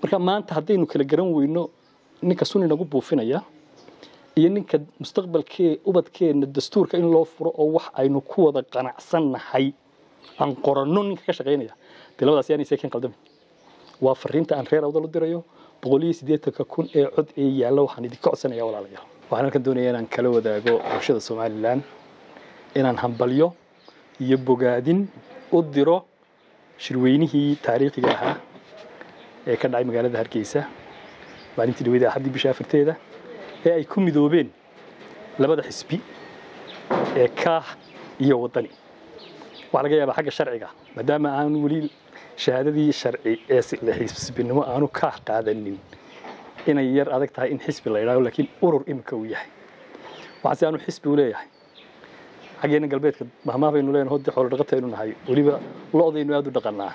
marka maanta haddaynu kala garan weyno ninka sun inagu buufinaya iyo ninka mustaqbalkee ubadkeenna dastuurka in loo furo oo wax aynu ku wada qanacsannahay aan qoranno ninka ka shaqaynaya dee labadaas yaanay seekeen qaldami waa fariinta aan reer awdal u dirayo boqol iyo siddeetanka kun ee cod ee yaalla waxaan idinka codsanaya walaalayaal waxaan halkan doonaya inaan kala wadaago bulshada somalilan inaan hambalyo iyo bogaadin u diro shirweynihii taariikhiga ahaa ee ka dhacay magaalada hargeysa maalintii dhaweyda axaddii bisha afarteeda ee ay ku midoobeen labada xisbi ee kaah iyo waddani waxaa laga yaabaa xagga sharciga maadaama aan weli shahaadadii sharci ee xisbinimo aanu kaah qaadanin inay yar adag tahay in xisbi la yidhahdo laakiin urur imika uu yahay waxaase aanu xisbi u leeyahay xaggeena galbeedka mahmaah baynu leenahay hodii xoolo dhaqataynu nahay weliba lo-daynu aada u dhaqanaa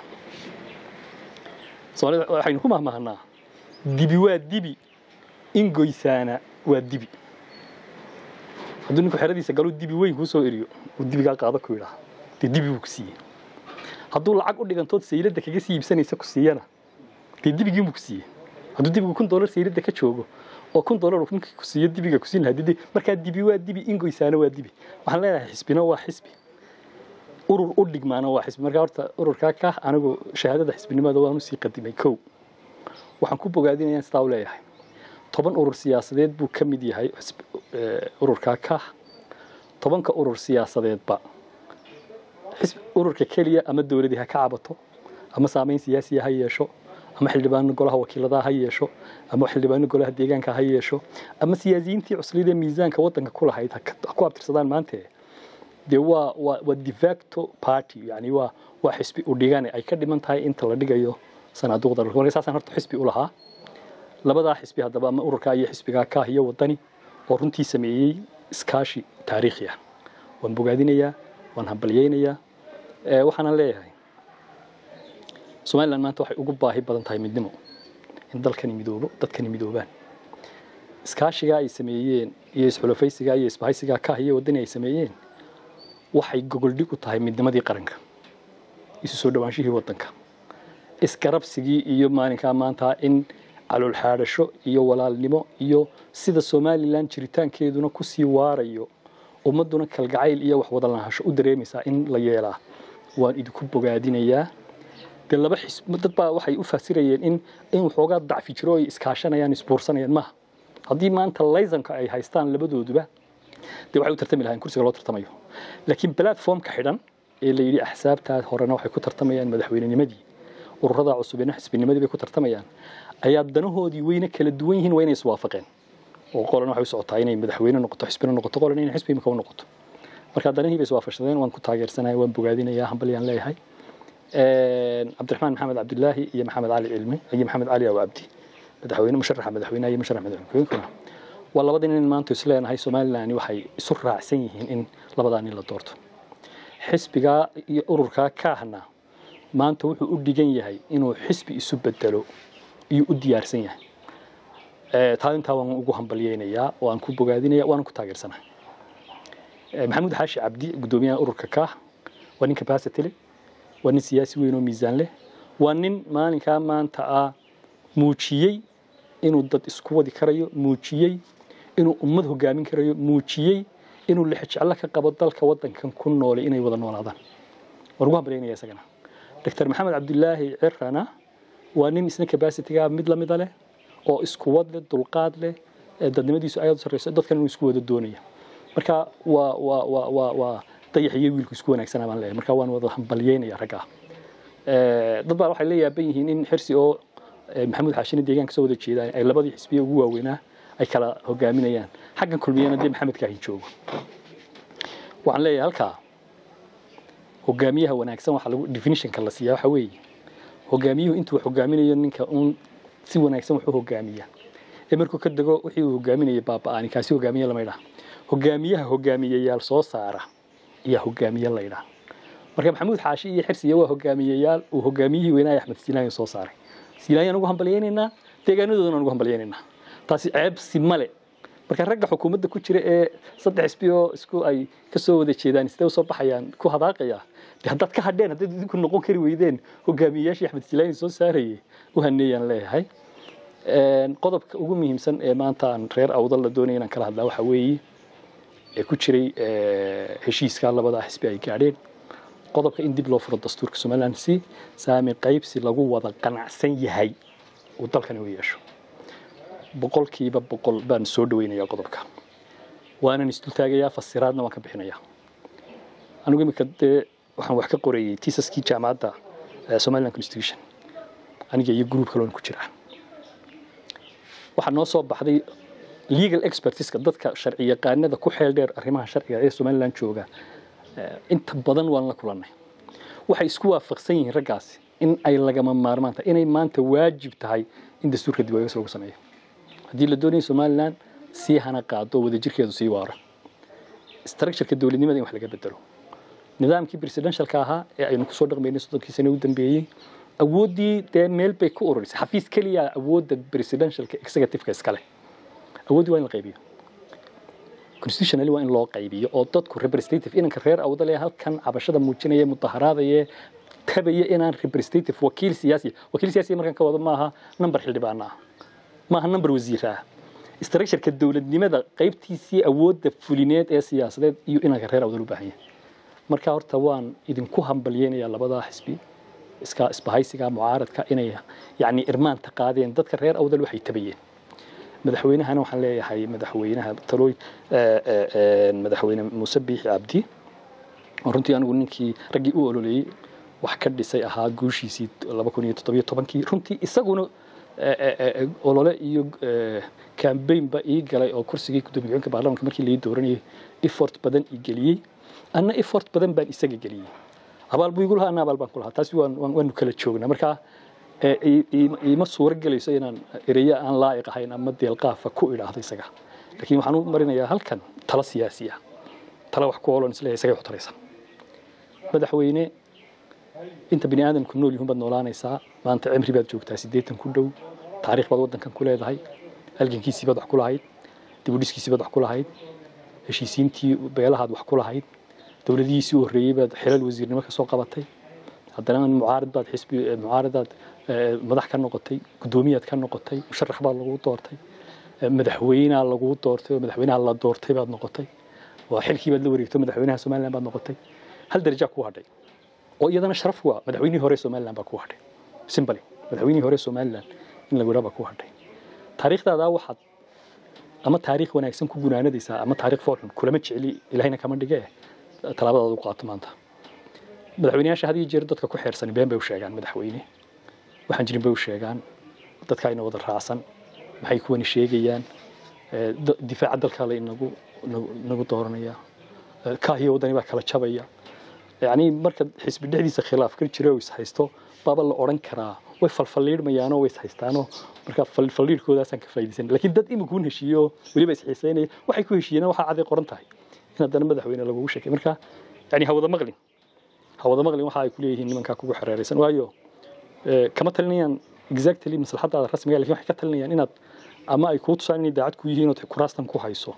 soomaalida waxaynu ku mahmahnaa dibi waa dibi ingoysaana waa dibi hadduu ninku xeradiisa galuu dibi weyn kuu soo eriyo uu dibigaa qaado ku yidhaha dee dibi buu ku siiyey hadduu lacag u dhigantood sayladda kaga sii iibsanaysa ku siiyana dee dibigiinbuu ku siiyey hadduu dibigu kun dollar sayladda ka joogo oo kun dollar ninkii ku siiyo dibiga kusiin lahaa didi markaa dibi waa dibi ingoysaana waa dibi waxaan leenahay xisbina waa xisbi urur u dhigmaana waa xisbi markaa horta ururkaa ka anigu shahaadada xisbinimada waan usii qadimay kow waxaan ku bogaadinayaan sidaa u leeyahay toban urur siyaasadeed buu ka mid yahay ururkaa ka tobanka urur siyaasadeedba ururka keliya ama dowladii ha ka cabato ama saamayn siyaasiya ha yeesho ama xildhibaano golaha wakiiladaha ha yeesho ama xildhibaano golaha deegaanka ha yeesho ama siyaasiyiintii cuslida miisaanka waddanka ku lahayd ha ku abtirsadaan maante dee waa waa waa defacto party yani waa waa xisbi u dhigane ay ka dhiman tahay inta la dhigayo sanaaduuqda marka saasaan horta xisbi u lahaa labadaa xisbi haddaba ama ururkaa iyo xisbigaa kaah iyo waddani oo runtii sameeyey iskaashi taariikhi ah waan bogaadinayaa waan hambalyeynayaa waxaanan leeyahay somalilan maanta waxay ugu baahi badan tahay midnimo in dalkani midoobo dadkani midoobaan iskaashigaa ay sameeyeen iyo isxulafaysigaa iyo isbahaysigaa kaah iyo waddani ay sameeyeen waxay gogoldhig u tahay midnimadii qaranka isu soo dhawaanshihii waddanka isgarabsigii iyo maalinkaa maanta in calool xaadhasho iyo walaalnimo iyo sida somalilan jiritaankeeduna kusii waarayo ummadduna kalgacayl iyo wax wada lahasho u dareemaysaa in la yeelaa waan idinku bogaadinayaa dee laba xisb dad baa waxay u fasirayeen in in waxoogaa dacfi jiro ay iskaashanayaan isbuursanayaan maaha haddii maanta laysanka ay haystaan labadooduba dee waxay u tartami lahayn kursiga loo tartamayo laakiin platformka xidhan ee la yidhi axsaabtaa horena waxay ku tartamayaan madaxweynenimadii ururada cusubina xisbinimadii bay ku tartamayaan ayaa danahoodii weyne kala duwan yihiin waa inay iswaafaqeen oo qolan waxay u socotaa inay madaxweyne noqoto xisbina noqoto qolan inay xisbi imika u noqoto marka danihii bay iswaafaqsadeen waan ku taageersanaya waan bogaadinayaa hambalyaan leeyahay cabdiraxmaan maxamed cabdilaahi iyo maxamed cali cilmi iyo maxamed cali aw cabdi madaxweyne musharaxa madaxweynaha iyo musharax madaxweynkuna waa labada nin maanta isleenahay somalilan waxay isu raacsan yihiin in labadaa nin la doorto xisbigaa iyo ururkaa kaahna maanta wuxuu u dhigan yahay inuu xisbi isu bedelo iyo u diyaarsan yahay taa intaa waan ugu hambalyeynayaa waan ku bogaadinaya waanan ku taageersanahay maxamuud xaashi cabdi guddoomiyaha ururka kaah waa nin capacity leh waa nin siyaasi weyn oo miisaan leh waa nin maalinkaa maanta ah muujiyey inuu dad isku wadi karayo muujiyey inuu ummad hogaamin karayo muujiyey inuu lixjeclo ka qabo dalka waddankan ku noole inay wada noolaadaan waan ugu hambalyaynaya isagana doctor maxamed cabdilaahi cirana waa nin isna capacityga mid lamida leh oo isku wad leh dulqaad leh dadnimadiisu aad u sarreyso dadkan inuu isku wada doonaya marka waa waa waa waa waa dayax iyo wiilku isku wanaagsanaa baan leeyahay marka waan wada hambalyeynaya raggaa dad baa waxay la yaaban yihiin in xirsi oo maxamuud xaashina deegaanka soo wada jeedaan ay labadii xisbiya ugu waaweynaa ay kala hogaaminayaan xaggan kulmiyana dee maxamed kaahin joogo waxaan leeyahay halkaa hogaamiyaha wanaagsan waxaa lagu definitionka la siiyaa waxa weeye hogaamiyuhu intuu wax hogaaminayo ninka uun si wanaagsan wax u hogaamiya ee markuu ka dego wixii uu hogaaminaya baaba'aani kaasi hogaamiye lama ydhaha hogaamiyaha hogaamiyeyaal soo saara ayaa hogaamiye la ydhaha marka maxamuud xaashi iyo xirsiya waa hogaamiyeyaal uu hogaamiyihii weynaaye axmed siilaayan soo saaray siilaayan ugu hambalyaynaynaa deegaanadoodana ugu hambalyaynaynaa taasi ceebsi male marka ragga xukuumadda ku jira ee saddex xisbi oo isku ay ka soo wada jeedaan sidee usoo baxayaan ku hadaaqaya de haddaad ka hadheen haddaad idinku noqon kari weydeen hogaamiyeyaashii axmed siilaayan soo saarayay u haneeyaan leeyahay qodobka ugu muhiimsan ee maanta aan reer awdal la doonaya inaan kala hadlaa waxaa weeye ee ku jiray heshiiska labada xisbi ay gaadheen qodobka in dib loo furo dastuurka somaliland si saami qaybsi lagu wada qanacsan yahay uu dalkani u yeesho boqolkiiba boqol baan soo dhaweynayaa qodobka waanan isdultaagayaa fasiraadna waan ka bixinayaa anigu imika dee waxaan wax ka qorayey tiisaskii jaamacadda somaliland constitution aniga iyo gruub kaloon ku jiraa waxaa noo soo baxday legal expertiska dadka sharci yaqaanada ku xeel dheer arrimaha sharciga ee somaliland jooga inta badan waan la kulannay waxay isku waafaqsan yihiin raggaasi in ay lagama maarmaan tahay inay maanta waajib tahay in dastuurka dib eegis lagu sameeyo haddii la doonayo somaliland sii hana qaado wadajirkeedu sii waaro structureka dowladnimada in wax laga bedelo nidaamkii presidentialka ahaa ee aynu kusoo dhaqmaynay soddonkii sano u dambeeyey awooddii dee meel bay ku ururisay xafiis keliya awoodda presidentialka executiveka iskale awooddii waa in la qaybiyo constitutionally waa in loo qaybiyo oo dadku representative inanka reer awdal ee halkan cabashada muujinaya mudaharaadaya tabaya inaan representative wakiil siyaasi wakiil siyaasi markan ka wado maaha number xildhibaana ah maaha number wasiir ah structureka dowladnimada qaybtiisii awoodda fulineed ee siyaasadeed iyo inanka reer awdal u baahan yahay marka horta waan idinku hambalyeynayaa labadaa xisbi iska isbahaysiga mucaaradka inay yacni irmaanta qaadeen dadka reer awdal waxay tabayeen madaxweynahana waxaan leeyahay madaxweynaha talooy madaxweyne muuse biixi cabdi oo runtii anigu ninkii raggii u ololeeyey wax ka dhisay ahaa guushiisii laba kun iyo toddobiyo tobankii runtii isaguna olole iyo cambaynba ii galay oo kursigii gudoomiye-ku-xigeenka baarlamaanka markii lai dooranayay effort badan ii geliyey anna effort badan baan isaga geliyey abaal buu igu lahaa anna abaal baan ku lahaa taasi waanu kala joognaa marka iima suuro gelayso inaan ereyo aan laa'iq ahayn ama deelqaafa ku idhaahdo isaga laakiin waxaan u marinayaa halkan talo siyaasi ah talo wax ku olon isleeyahay isagay xutaraysa madaxweyne inta bini aadamku nool yihiin baad noolaanaysaa maanta cimri baad joogtaa siddeetan ku dhow taariikh baad waddankan ku leedahay halgankiisii baad wax ku lahayd dibudhiskiisii baad wax ku lahayd heshiisiintii beelahaad wax ku lahayd dowladihiisii u horreeyey baad xilal wasiirnimo ka soo qabatay haddana mucaarad baad xisbi mucaaradaad madax ka noqotay guddoomiyaad ka noqotay musharax baad lagu doortay madaxweynaa lagu doortay oo madaxweynaha la doortay baad noqotay waa xilkii baad la wareegto madaxweynaha somaliland baad noqotay hal darajaa ku hadhay oo iyadana sharaf waa madaxweynihii hore somaliland baa ku hadhay simbali madaxweynihii hore somaliland in lagu baa ku hadhay taariikhdaadaa waxaad ama taariikh wanaagsan ku gunaanadaysaa ama taariikh foolxun kulama jecli ilahayna kama dhige tallaabadaad u qaato maanta madaxweyneyaasha had iyo jeer dadka ku xeersani been bay u sheegaan madaxweyne waxaan jirin bay u sheegaan dadka ayna wada raacsan maxay kuwani sheegayaan difaaca dalkaa la inagu inagu dooranaya kaahiyo waddani baa kala jabaya yacni marka xisbi dhexdiisa khilaaf ka jira oo is haysto baaba la odhan karaa way falfalliidhmayaanoo way is haystaanoo marka falliidhkoodaasaan ka faa'iidaysan laakiin dad imikuun heshiiyo weliba is xiisaynaya waxay ku heshiiyeen waxaa caday qoran tahay in haddana madaxweyne lagugu sheekay marka yani ha wada maqlin ha wada maqlin waxa ay ku leeyihiin nimankaa kugu xereeraysan waayo kama talinayaan exactly maslaxadaada rasmiga lakin waxay ka talinayaan inaad ama ay kuu tusaan inay daacad ku yihiin ood kuraastan ku hayso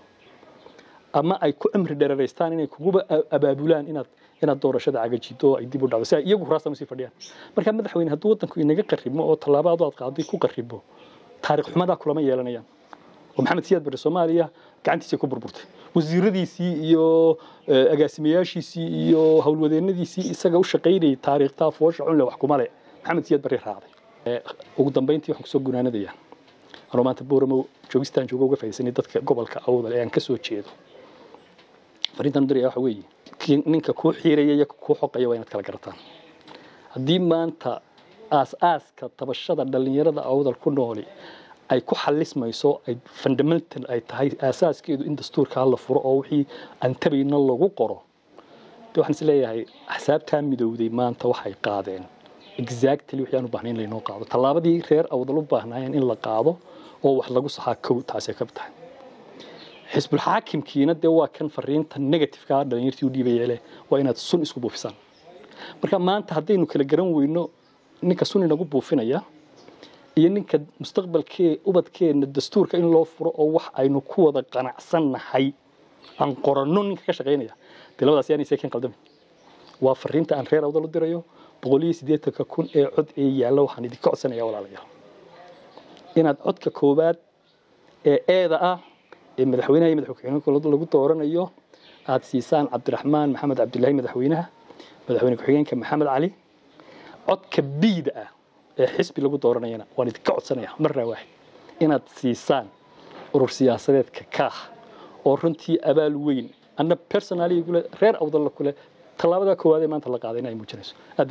ama ay ku cimri dhereeraystaan inay kuguba abaabulaan inaad inaad doorashada cagajido oo ay dib u dhacdo si ay iyagu kuraastan usii fadhiyaan marka madaxweyne hadduu waddanku inaga qarribmo oo tallaabadu aad qaaday ku qarribo taariikh xumadaa kulama yeelanayaan oo maxamed siyaad bare soomaaliya gacantiisay ku burburtay wasiiradiisii iyo agaasimayaashiisii iyo howlwadeennadiisii isaga u shaqaynayay taariikhtaa foosha cunle wax kuma le maxamed siyaad barre raacday ugu dambayntii waxaan kusoo gunaanadayaa anoo maanta booramo joogistaan jooga uga faa'iidsanay dadka gobolka awdal ee aan ka soo jeedo fariintan diraya waxa weeye ninka kuu xiiraya iyo kuu xoqaya waa inaad kala garataan haddii maanta aas-aaska tabashada dhallinyarada awdal ku nooli ay ku xalismayso ay fundamental ay tahay aasaaskeedu in dastuurkaa la furo oo wixii aan tabayna lagu qoro de waxaan is leeyahay axsaabtaa midowday maanta waxay qaadeen exactly wixii aan u baahnayn laynoo qaado tallaabadii reer awdal u baahnaayeen in la qaado oo wax lagu saxaa kow taasay ka tahay xisbulxaakimkiina dee waa kan fariinta negativeka dhalinyartii u dhiibaya leh waa inaad sun isku buufisaan marka maanta haddaynu kala garan weyno ninka sun inagu buufinaya iyo ninka mustaqbalkee ubadkeenna dastuurka in loo furo oo wax aynu ku wada qanacsannahay aan qoranno ninka ka shaqaynaya dee labadaas yaanay seekeen qaldamin waa fariinta aan reer awdal u dirayo boqol iyo siddeetanka kun ee cod ee yaalla waxaan idinka codsanayaa walaalayaal inaad codka koowaad ee eeda ah ee madaxweynaha iyo madaxweyne lagu dooranayo aad siisaan cabdiraxmaan maxamed cabdilaahi madaxweynaha madaxweyne ku-xigeenka maxamed cali codka biida ah ee xisbi lagu dooranayana waan idinka codsanaya marraa waaxid inaad siisaan urur siyaasadeedka kaah oo runtii abaal weyn anna personaligule reer awdalla kule tallaabada koowaad ee maanta la qaaday in ay muujinayso